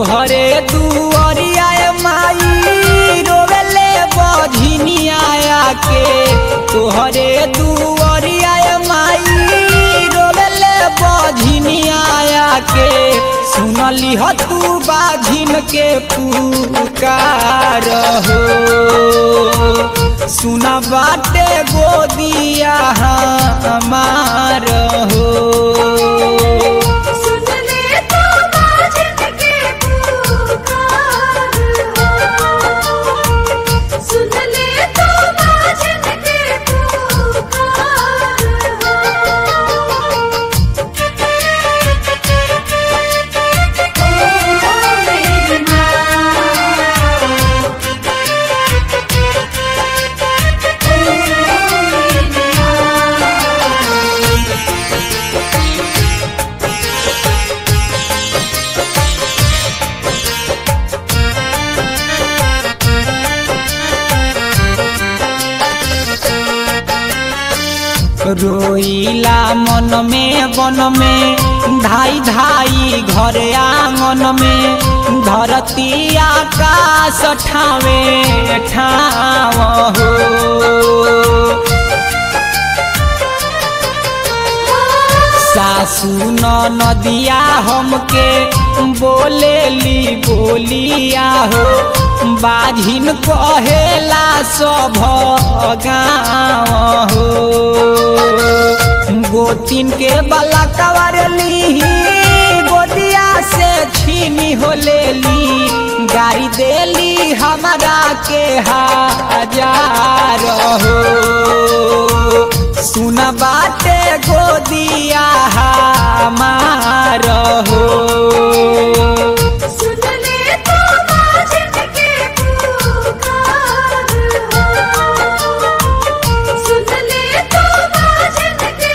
तोहरे दुआरिया माई रोवेले बझिनिया के तोहरे दुआरिया माई रोवेले बझिनिया के सुनली ह तू बाझिन के पुकार हो सुना बाटे गोदिया हमार हो सुन ले तो बाजन के पुकार हो सुन ले तो बाजन के पुकार हो मेरी माँ रोइला मन में वन में धाई धाई घर आंगन में धरती आकाश ठावे ठाव हो सासू न नदिया हमके बोलेली बोलिया हो बाझिन कहेला सब गाँव हो गोतिन के बला कवरली गोदिया से छीनी हो लेली गाड़ी देली हमारा के हजार हो सुन बाटे गोदिया हमार हो सुन ले तो बाजन के पुकार हो सुन ले तो बाजन के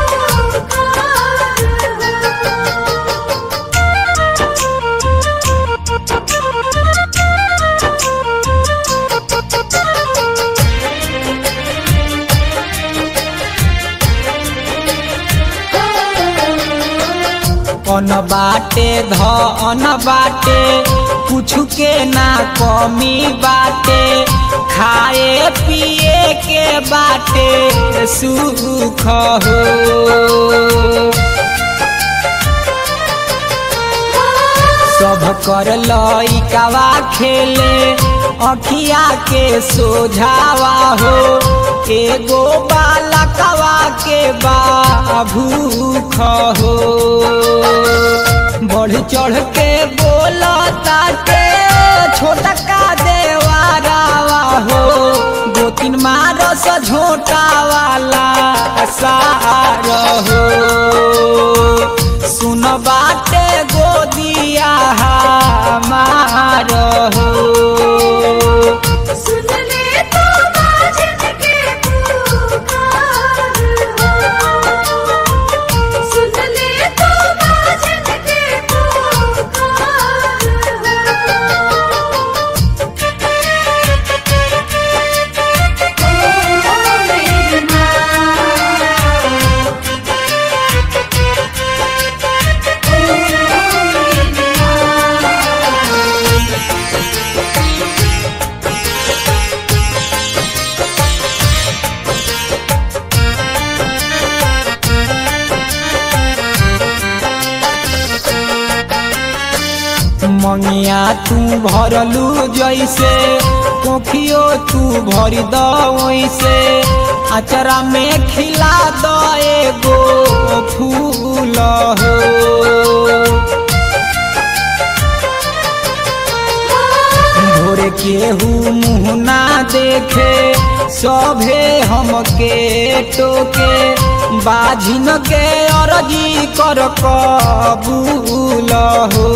अन बाटे धन बाटे कुछ के ना कमी बाटे खाए पिए के बाटे सुख हो सब कर लइकावा खेले अखिया के सोझावा हो एगो बालकवा के बा भूख हो बढ़ चढ़ के बोलता के छोटा का देवारावा हो दो तीन मारस झोटा वाला सार हो सुन बाटे गोदिया हमार हो सुन ले तो बाजन के पुकार हो सुन ले तो बाजन के पुकार हो मेरी माँ मंगिया तू भरलू जैसे कोखियो तू भरी द वैसे अचरा में खिला द एगो फूल हो भोरे केहू मुँह ना देखे सभे हमके टोके बाझिन के अरजी कर कबूल हो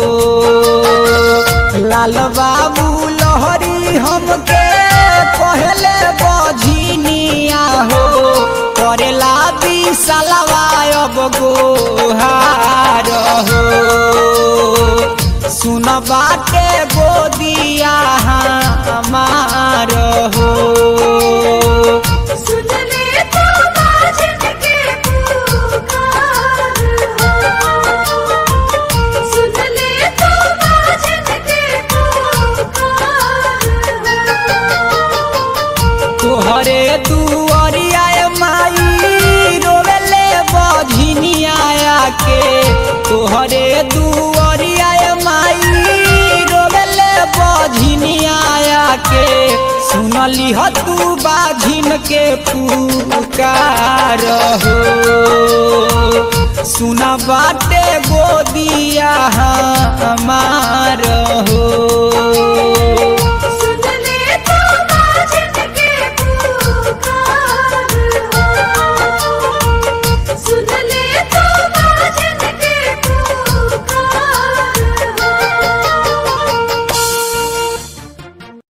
लाल बाबू लहरी हमके पहले बझिनिया हो करेला बिसलवा अब गोहार हो सुन बाटे गोदिया हमार हो सुन ले तो बाजन के पुकार हो सुन ले तो बाजन सुनली ह तू बाझिन के पुकार हो सुना बाटे गोदिया हमार हो